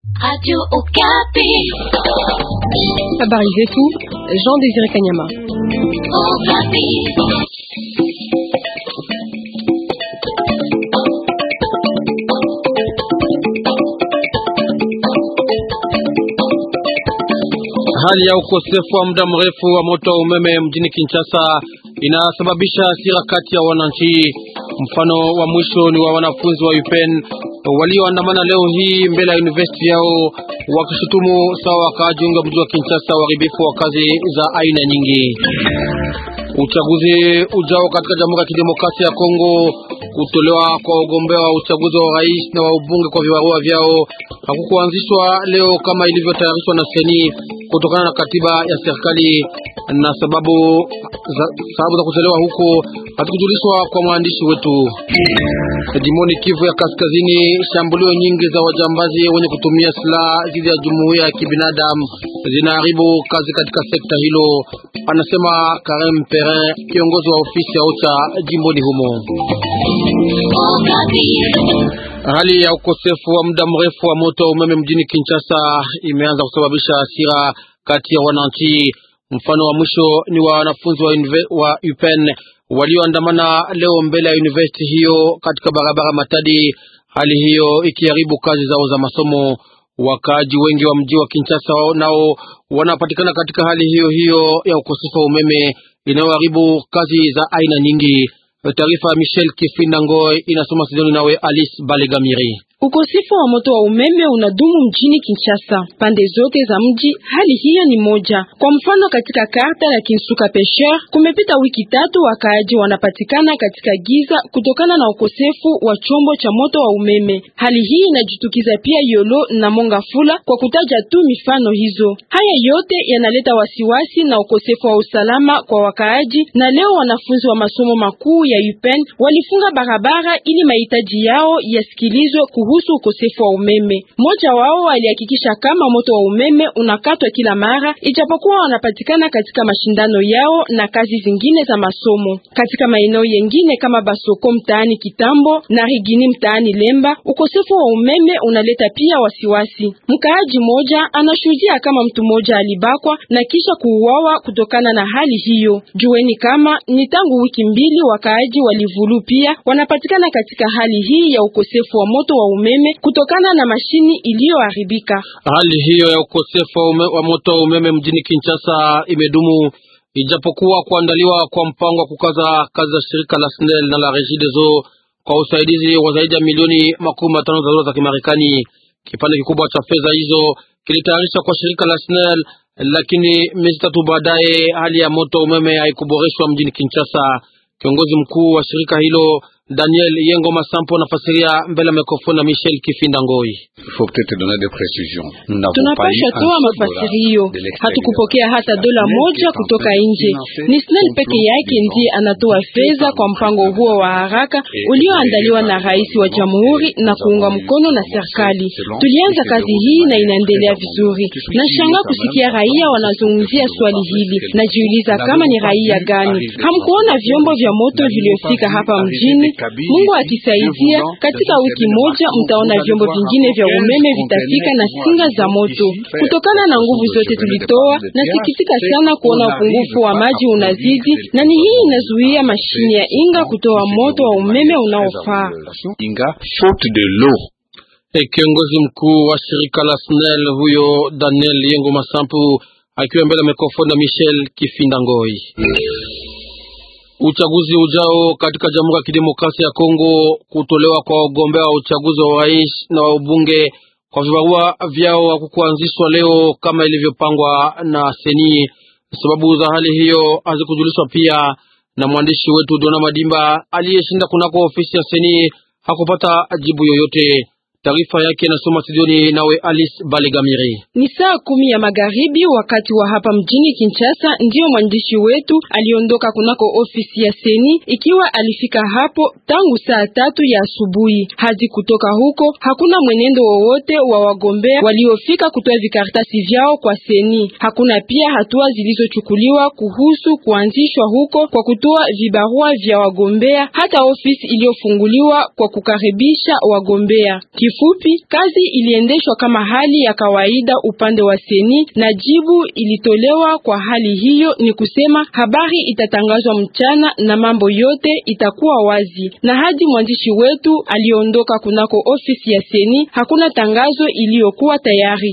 Radio Okapi. Habari zetu Jean Désiré Kanyama. Okapi. Hali ya ukosefu wa muda mrefu wa moto wa umeme mjini Kinshasa inasababisha hasira kati ya wananchi. Mfano wa mwisho ni wa wanafunzi wa UPEN walioandamana leo hii mbele ya university yao wakishutumu sawa wakaajiunga mji wa Kinshasa uharibifu wa kazi za aina nyingi. Uchaguzi ujao katika Jamhuri ya Kidemokrasia ya Kongo, kutolewa kwa wagombea wa uchaguzi wa rais na wa ubunge kwa vibarua vyao hakukuanzishwa leo kama ilivyotayarishwa na seni kutokana na katiba ya serikali na sababu za, sababu za kuchelewa huko hatukujulishwa kwa mwandishi wetu. Jimoni Kivu ya Kaskazini, shambulio nyingi za wajambazi wenye kutumia silaha dhidi ya jumuiya ya kibinadamu zinaharibu kazi katika sekta hilo, anasema Karem Perrin, kiongozi wa ofisi ya OCHA jimboni humo. Okapi. Hali ya ukosefu wa muda mrefu wa moto wa umeme mjini Kinshasa imeanza kusababisha hasira kati ya wananchi. Mfano wa mwisho ni wa wanafunzi wa, unive- wa UPEN walioandamana leo mbele ya university hiyo katika barabara Matadi, hali hiyo ikiharibu kazi zao za masomo. Wakaaji wengi wa mji wa Kinshasa nao wanapatikana katika hali hiyo hiyo ya ukosefu wa umeme inayoharibu kazi za aina nyingi. Taarifa ya Michel Kifinda Ngoi inasoma Sidoni nawe Alice Balegamiri. Ukosefu wa moto wa umeme unadumu mjini Kinshasa pande zote za mji. Hali hiyo ni moja. Kwa mfano, katika karta ya Kinsuka Pêcheur kumepita wiki tatu, wakaaji wanapatikana katika giza kutokana na ukosefu wa chombo cha moto wa umeme. Hali hii inajitukiza pia Yolo na Mongafula, kwa kutaja tu mifano hizo. Haya yote yanaleta wasiwasi na ukosefu wa usalama kwa wakaaji, na leo wanafunzi wa masomo makuu ya UPEN walifunga barabara ili mahitaji yao yasikilizwe kuhusu ukosefu wa umeme. Mmoja wao alihakikisha kama moto wa umeme unakatwa kila mara, ijapokuwa wanapatikana katika mashindano yao na kazi zingine za masomo. Katika maeneo yengine kama Basoko mtaani Kitambo na Rigini mtaani Lemba, ukosefu wa umeme unaleta pia wasiwasi. Mkaaji mmoja anashuhudia kama mtu mmoja alibakwa na kisha kuuawa kutokana na hali hiyo. Jueni kama ni tangu wiki mbili wakaaji walivulu pia wanapatikana katika hali hii ya ukosefu wa moto wa umeme kutokana na mashini iliyoharibika. Hali hiyo ya ukosefu wa, ume, wa moto wa umeme mjini Kinshasa imedumu ijapokuwa kuandaliwa kwa mpango wa kukaza kazi za shirika la SNEL na la Regideso kwa usaidizi wa zaidi ya milioni makumi matano za dola za Kimarekani. Kipande kikubwa cha fedha hizo kilitayarishwa kwa shirika la SNEL, lakini miezi tatu baadaye hali ya moto wa umeme haikuboreshwa mjini Kinshasa. Kiongozi mkuu wa shirika hilo Daniel Yengo Masampo nafasiria mbele ya mikrofoni na Michel Kifinda Ngoi. Tunapasha toa mafasirio, hatukupokea hata dola moja kutoka nje. Ni SNEL peke yake ndiye anatoa fedha kwa mpango huo wa haraka ulioandaliwa na rais wa jamhuri na kuunga mkono na serikali. Tulianza kazi hii na inaendelea vizuri. Nashangaa kusikia raia wanazungumzia swali hili. Najiuliza kama ni raia gani? Hamkuona vyombo vya moto viliofika hapa mjini? Mungu akisaidia, katika wiki moja mtaona vyombo vingine vya umeme vitafika na singa za moto. Kutokana na nguvu zote tulitoa, nasikitika sana kuona upungufu wa maji unazidi, na ni hii inazuia mashine ya Inga kutoa moto wa umeme unaofaa. E, kiongozi mkuu wa shirika la SNEL huyo Daniel Yengo Masampu akiwa mbele ya mikrofoni na Michel Kifinda Ngoi. Uchaguzi ujao katika Jamhuri ya Kidemokrasia ya Kongo, kutolewa kwa wagombea wa uchaguzi wa rais na wa ubunge kwa vibarua vyao hakukuanzishwa leo kama ilivyopangwa na seni. Sababu za hali hiyo hazikujulishwa pia na mwandishi wetu Dona Madimba aliyeshinda kunako ofisi ya seni hakupata jibu yoyote. Taarifa yake inasoma studioni nawe Alice Balegamiri. Ni saa kumi ya magharibi wakati wa hapa mjini Kinshasa, ndiyo mwandishi wetu aliondoka kunako ofisi ya seni, ikiwa alifika hapo tangu saa tatu ya asubuhi hadi kutoka huko. Hakuna mwenendo wowote wa wagombea waliofika kutoa vikaratasi vyao kwa seni. Hakuna pia hatua zilizochukuliwa kuhusu kuanzishwa huko kwa kutoa vibarua vya wagombea, hata ofisi iliyofunguliwa kwa kukaribisha wagombea. kifupi, kazi iliendeshwa kama hali ya kawaida upande wa seni na jibu ilitolewa kwa hali hiyo ni kusema habari itatangazwa mchana na mambo yote itakuwa wazi. Na hadi mwandishi wetu aliondoka kunako ofisi ya seni, hakuna tangazo iliyokuwa tayari.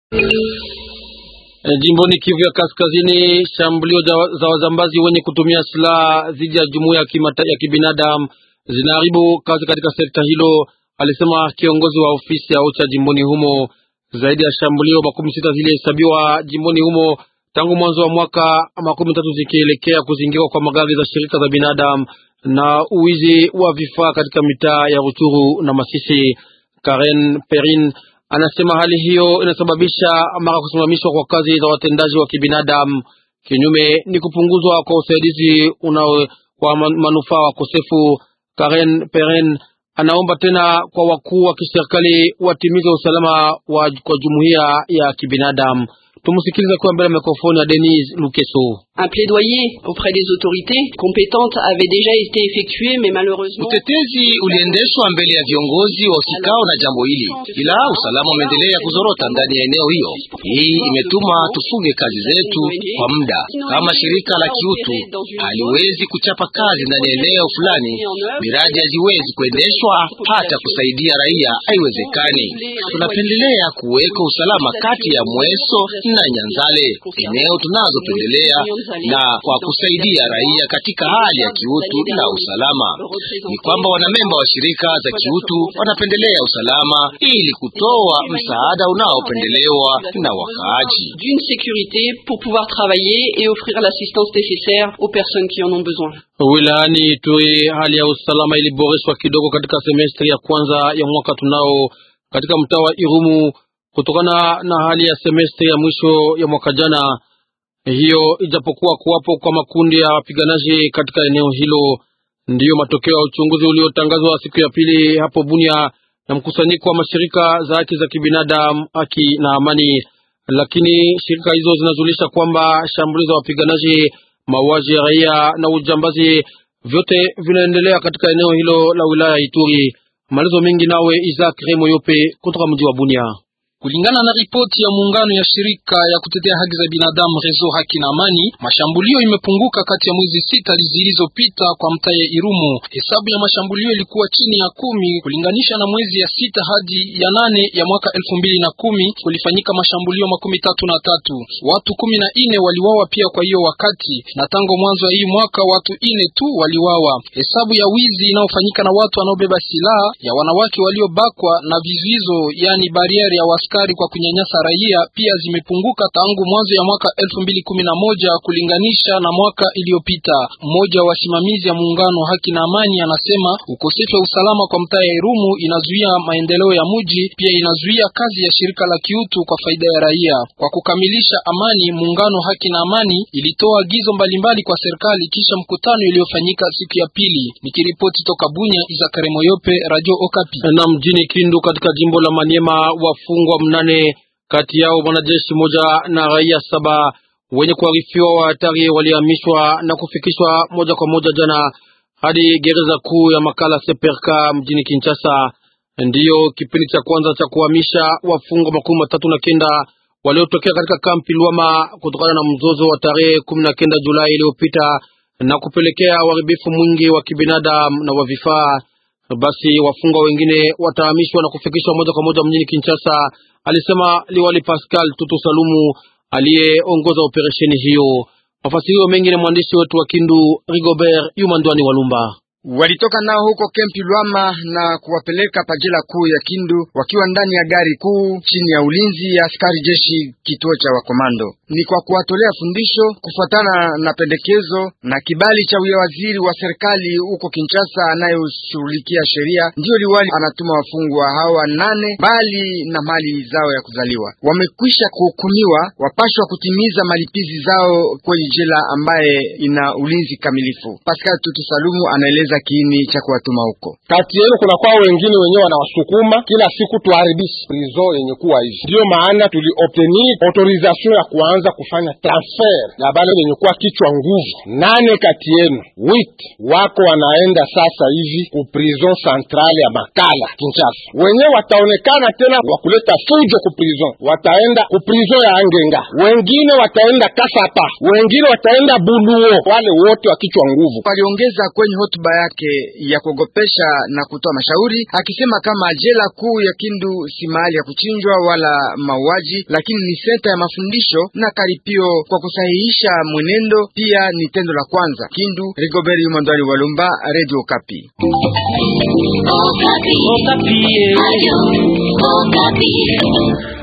Jimboni Kivu ya Kaskazini, shambulio za wazambazi wenye kutumia silaha dhidi ya jumuiya ya kibinadamu zinaharibu kazi katika sekta hilo, alisema kiongozi wa ofisi ya OCHA jimboni humo. Zaidi ya shambulio makumi sita zilihesabiwa jimboni humo tangu mwanzo wa mwaka, makumi tatu zikielekea kuzingirwa kwa magari za shirika za binadamu na uwizi wa vifaa katika mitaa ya Ruchuru na Masisi. Karen Perin anasema hali hiyo inasababisha mara kusimamishwa kwa kazi za watendaji wa kibinadamu. Kinyume ni kupunguzwa kwa usaidizi unao kwa manufaa wakosefu. Karen Peren anaomba tena kwa wakuu wa kiserikali watimize usalama wa kwa jumuiya ya kibinadamu. Tumusikilize kwa mbele mikrofoni ya Denise Lukeso. Un plaidoyer auprès des autorités compétentes avait déjà été effectué mais malheureusement utetezi uliendeshwa mbele ya viongozi wa usikao na jambo hili, ila usalama umeendelea kuzorota ndani ya eneo hiyo. Hii imetuma tufunge kazi zetu kwa muda. Kama shirika la kiutu haliwezi kuchapa kazi ndani ya eneo fulani, miradi haziwezi kuendeshwa, hata kusaidia raia haiwezekani. Tunapendelea kuweka usalama kati ya Mweso na Nyanzale, eneo tunazopendelea na kwa kusaidia raia katika hali ya kiutu na usalama. Ni kwamba wanamemba wa shirika za kiutu wanapendelea usalama ili kutoa msaada unaopendelewa na wakaaji d'une sécurité pour pouvoir travailler et offrir l'assistance nécessaire aux personnes qui en ont besoin. Wilayani Ituri hali ya usalama iliboreshwa kidogo katika semestri ya kwanza ya mwaka tunao katika mtaa wa Irumu kutokana na hali ya semestri ya mwisho ya mwaka jana hiyo ijapokuwa kuwapo kwa makundi ya wapiganaji katika eneo hilo. Ndiyo matokeo ya uchunguzi uliotangazwa siku ya pili hapo Bunia na mkusanyiko wa mashirika za haki za kibinadamu, haki na amani. Lakini shirika hizo zinajulisha kwamba shambulizi za wapiganaji, mauaji ya raia na ujambazi vyote vinaendelea katika eneo hilo la wilaya ya Ituri. Malizo mengi nawe Isaac Remoyope kutoka mji wa Bunia. Kulingana na ripoti ya muungano ya shirika ya kutetea haki za binadamu Rezo Haki na Amani, mashambulio imepunguka kati ya mwezi sita zilizopita kwa mtaa ya Irumu. Hesabu ya mashambulio ilikuwa chini ya kumi kulinganisha na mwezi ya sita hadi ya nane ya mwaka elfu mbili na kumi kulifanyika mashambulio makumi tatu na tatu. Watu kumi na ine waliwawa pia kwa hiyo wakati, na tangu mwanzo wa hii mwaka watu ine tu waliwawa. Hesabu ya wizi inayofanyika na watu wanaobeba silaha ya wanawake waliobakwa na vizuizo, yani barieri ya askari kwa kunyanyasa raia pia zimepunguka tangu mwanzo ya mwaka elfu mbili kumi na moja kulinganisha na mwaka iliyopita. Mmoja wa wasimamizi ya muungano haki na amani anasema ukosefu wa usalama kwa mtaa ya Irumu inazuia maendeleo ya muji, pia inazuia kazi ya shirika la kiutu kwa faida ya raia. Kwa kukamilisha amani, muungano haki na amani ilitoa agizo mbalimbali kwa serikali kisha mkutano iliyofanyika siku ya pili. Nikiripoti toka Bunya, Izakare Moyope, Radio Okapi. Na mjini Kindu katika jimbo la Maniema wafungwa mnane kati yao mwanajeshi moja na raia saba wenye kuarifiwa wa hatari walihamishwa na kufikishwa moja kwa moja jana hadi gereza kuu ya Makala Seperka mjini Kinshasa. Ndiyo kipindi cha kwanza cha kuhamisha wafungwa makumi matatu na kenda waliotokea katika kampi Lwama kutokana na mzozo wa tarehe kumi na kenda Julai iliyopita na kupelekea uharibifu mwingi wa kibinadamu na wa vifaa. Basi wafungwa wengine watahamishwa na kufikishwa moja kwa moja mjini Kinshasa, alisema liwali Pascal Tutu Salumu aliyeongoza operesheni hiyo. Mafasirio mengi na mwandishi wetu wa Kindu Rigobert Yumandwani Walumba walitoka nao huko kempi Lwama na kuwapeleka pajela kuu ya Kindu wakiwa ndani ya gari kuu chini ya ulinzi ya askari jeshi kituo cha wakomando. Ni kwa kuwatolea fundisho kufuatana na pendekezo na kibali cha waziri wa serikali huko Kinshasa anayeshughulikia sheria, ndiyo liwali anatuma wafungwa hawa nane bali na mali zao ya kuzaliwa wamekwisha kuhukumiwa, wapashwa kutimiza malipizi zao kwenye jela ambaye ina ulinzi kamilifu. Pascal Tutu Salumu anaeleza kila kiini cha kuwatuma huko. Kati yenu kuna kwa wengine wenyewe wanawasukuma kila siku tuharibishe prison yenye kuwa hivi. Ndiyo maana tuliobtenir autorisation ya kuanza kufanya transfer ya bale wenye kuwa kichwa nguvu. Nane kati yenu wit wako wanaenda sasa hivi ku prison centrale ya Makala Kinshasa. Wenyewe wataonekana tena wakuleta fujo ku prison, wataenda ku prison ya Angenga, wengine wataenda Kasapa, wengine wataenda Buluo, wale wote wa kichwa nguvu. Aliongeza kwenye hotuba yake ya kuogopesha na kutoa mashauri akisema kama jela kuu ya Kindu si mahali ya kuchinjwa wala mauaji, lakini ni senta ya mafundisho na karipio kwa kusahihisha mwenendo, pia ni tendo la kwanza. Kindu, Rigobert Yumandwali Walumba, Radio Kapi. Okapi. Okapi. Ayo, Okapi.